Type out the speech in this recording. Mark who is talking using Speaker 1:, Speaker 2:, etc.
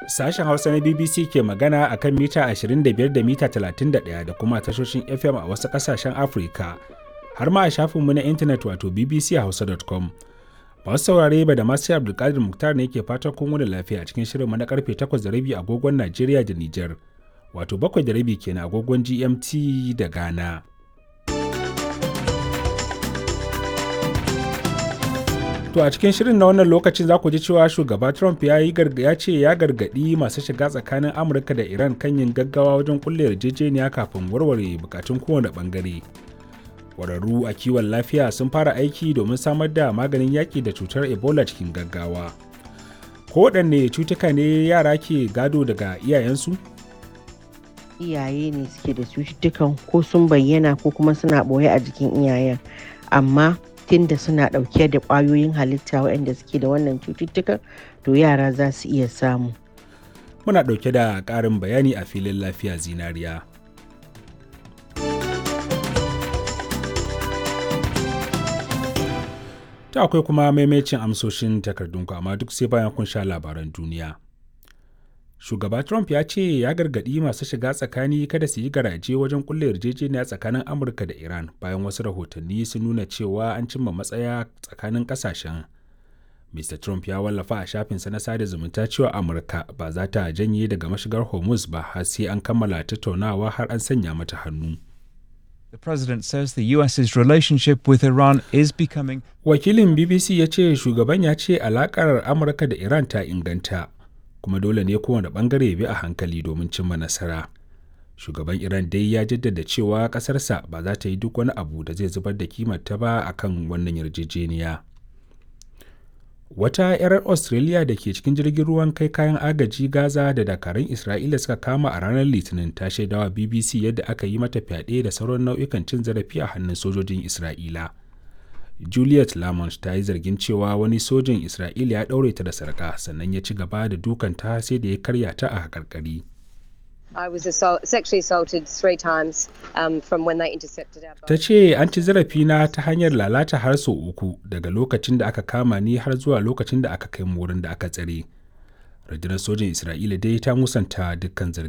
Speaker 1: Sashen Hausa na BBC ke magana a kan mita 25 da mita 31 da kuma tashoshin FM a wasu ƙasashen Afirka, har ma a shafinmu na intanet wato bbchausa.com. Masu saurare ba da masu Abdulkadir Muktar ne ke fatan kun wani lafiya cikin shirinmu na karfe 8:30 agogon Najeriya da Nijar, wato 7:30 kenan agogon GMT da Ghana. To a cikin shirin na wannan lokacin za ku ji cewa shugaba Trump ya yi ya ce ya gargaɗi masu shiga tsakanin Amurka da Iran kan yin gaggawa wajen kulle yarjejeniya kafin warware bukatun kowane bangare. Ƙwararru a kiwon lafiya sun fara aiki domin samar da maganin yaƙi da cutar Ebola cikin gaggawa. Kowaɗanne cutuka ne yara ke gado daga iyayensu?
Speaker 2: Iyaye ne suke da cututtukan ko sun bayyana ko kuma suna ɓoye a jikin iyayen. Amma tunda suna ɗauke da ƙwayoyin halitta waɗanda suke da wannan cututtukan to yara za su iya samu.
Speaker 1: Muna ɗauke da ƙarin bayani a filin lafiya zinariya. Ta akwai kuma maimacin amsoshin takardunku amma duk sai bayan kun sha labaran duniya. Shugaba Trump ya ce ya gargaɗi masu shiga tsakani kada su yi garaje wajen kulle yarjejeniya tsakanin Amurka da Iran bayan wasu rahotanni sun nuna cewa an cimma matsaya tsakanin ƙasashen. Mr. Trump ya wallafa a shafinsa na sada zumunta cewa Amurka ba za ta janye daga mashigar Hormuz ba har sai an kammala tattaunawa har an sanya mata hannu.
Speaker 3: The president says the US's relationship with Iran is becoming
Speaker 1: Wakilin BBC ya ce shugaban ya ce alakar Amurka da Iran ta inganta. kuma dole ne kowane bangare bi a hankali domin cimma nasara shugaban iran dai ya jaddada cewa kasarsa ba za ta yi duk wani abu da zai zubar da kimarta ba a kan wannan yarjejeniya wata 'yar australia da ke cikin jirgin ruwan kai kayan agaji gaza da dakarun isra'ila suka kama a ranar litinin ta shaidawa bbc yadda aka yi mata fyaɗe da sauran nau'ikan cin zarafi a hannun sojojin isra'ila Juliet Lamont ta yi zargin cewa wani sojin Isra'ila ya ɗaure ta da sarƙa sannan ya ci gaba da dukanta sai da ya karya ta a haƙarƙari.
Speaker 4: I was assault, sexually assaulted three times um, from when they intercepted our boat.
Speaker 1: Ta ce an ci zarafina ta hanyar lalata har sau uku daga lokacin da aka kama ni har zuwa lokacin da aka kai mu wurin da aka tsare. Rundunar sojin Isra'ila dai ta musanta dukkan zargin.